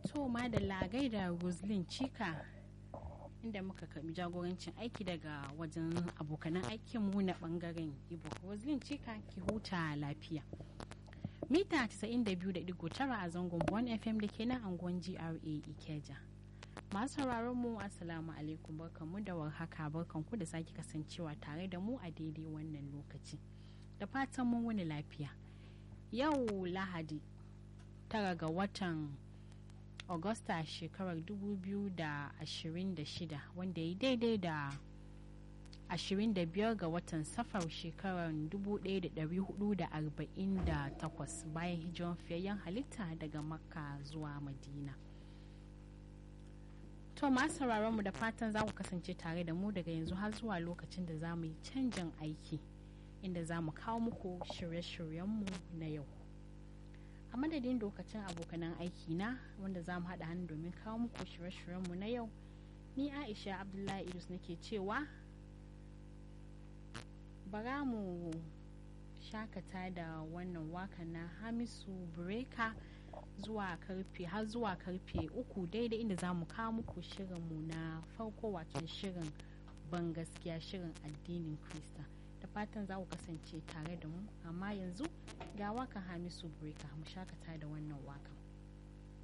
to ma da lagai da roslyn chika inda muka karbi jagorancin aiki daga wajen abokanan aikinmu na bangaren ibo roslyn chika ki huta lafiya mita 92.9 a zangon bon fm da ke nan angon gra ikeja masu sauraron mu assalamu alaikum barkanmu da warhaka barkanku da sake kasancewa tare da mu a daidai wannan lokaci da fatan mun wani lafiya yau lahadi tara ga watan Agusta shekarar 2026 wanda ya daidai da 25 ga watan safar shekarar 1448 bayan hijiran fiyayyen halitta daga makka zuwa madina to masu sauraron mu da fatan za ku kasance tare da mu daga yanzu har zuwa lokacin da za mu yi canjin aiki inda za mu kawo muku shirye-shiryenmu na yau a madadin lokacin abokanan aiki na wanda za mu haɗa hannu domin kawo muku shirye-shiryenmu na yau ni aisha abdullahi idris nake cewa bara mu shakata da wannan waka na hamisu breka zuwa karfe har zuwa karfe uku daidai inda za mu kawo muku shirinmu na farko wato shirin ban gaskiya shirin addinin krista da fatan za ku kasance tare da mu amma yanzu ga wakan hamisu breka mu shakata da wannan wakan